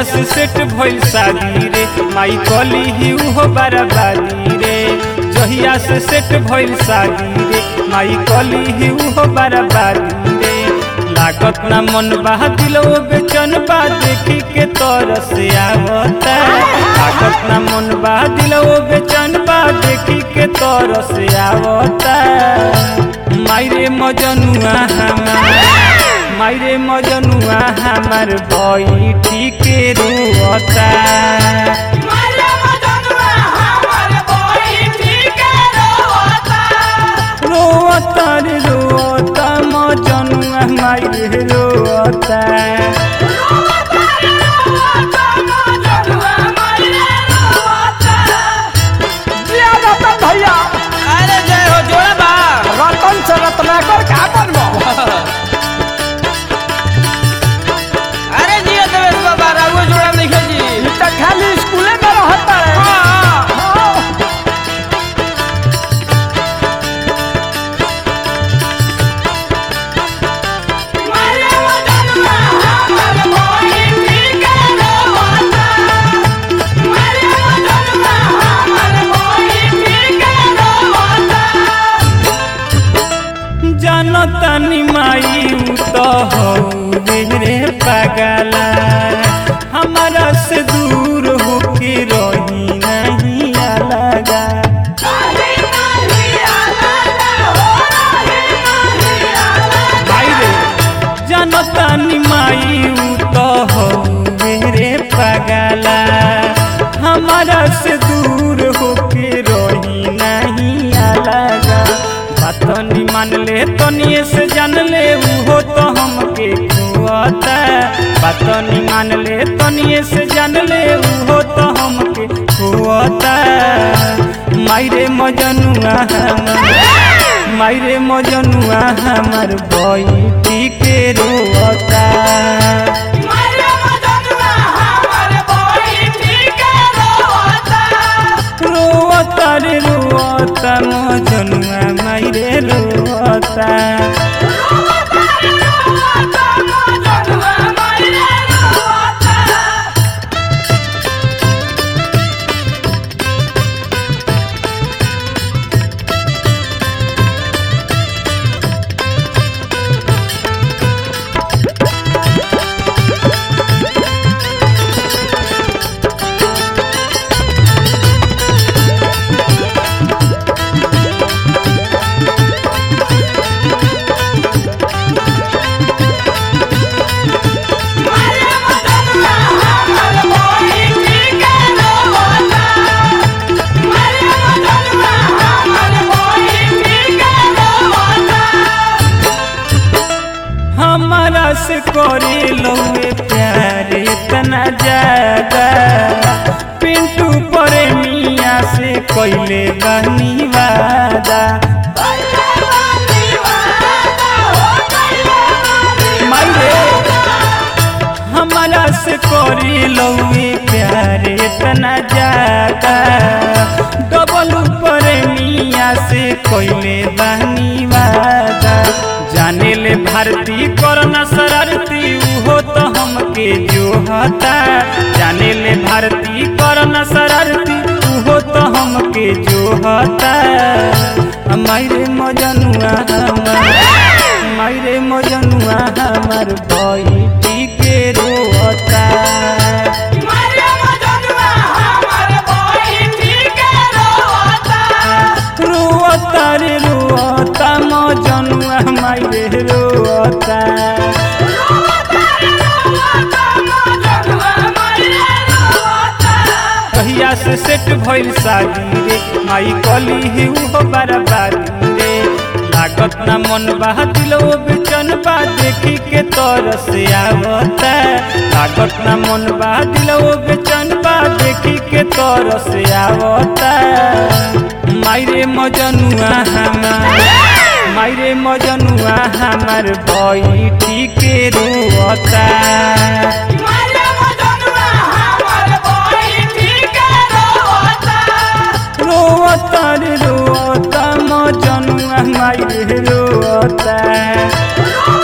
से सेट भइल शादी रे माई कली ही उहो बराबादी रे जहिया से सेट भइल शादी रे माई कली ही उहो बराबादी रे लागत ना मन बा दिलो बेचन बा देखी के तरस आवता लागत ना मन बा दिलो बेचन बा देखी के तरस आवता मायरे मजनुआ हमार मायरे मजनुआ हमार बैठी के रुअता रोता रे रोता मजनुआ मायरे रोता जिया रतन भैया अरे जय हो जोड़ा बा रतन से रत्नाकर का बनबो अरे जिया देवेश बाबा राघव जोड़ा नहीं जी ई त खाली स्कूले में रहता है हाँ। जानता नि माई उ तो हो रे पगला हमारा से दूर होके रही नहीं अलगा भाई रे जानता नि माई उ तो हो रे पगला हमारा से दूर होके रही नहीं अलगा बात नि मान ले तनिए से जान ले उहो तो हमके खुआता बात नि मान ले तनिए से जान ले उहो तो हमके खुआता मायरे मजनुआ हमार मायरे मजनुआ हमार बैठी के रोता रोता रे रोता मजनुआ मायरे रोता हमारा से करे लौए प्यारे तना ज्यादा पिंटू परे मिया से कैले बनी वादा मायरे हमारा से करे लौए प्यारे तना ज्यादा डबल परे मिया से कैले बनी वादा जाने ले भारती करना शरारती उहो तो हमके जो हता जाने ले भारती करना शरारती उहो तो हमके जो हता मायरे मजनुआ हमार मायरे मजनुआ हमार बैठी के रोता रोता रे रोता मजनुआ मायरे रोता कहिया से सेट भइल शादी रे माई कली ही उहो बराबादी रे लागत ना मन बा दिलो बेचन बा देखी के तरस आवता लागत ना मन बा दिलो बेचन बा देखी के तरस आवता मायरे मजनुआ हमार मायरे मजनुआ हमार बैठी के रोता रोता रे रोता मजनुआ मायरे रोता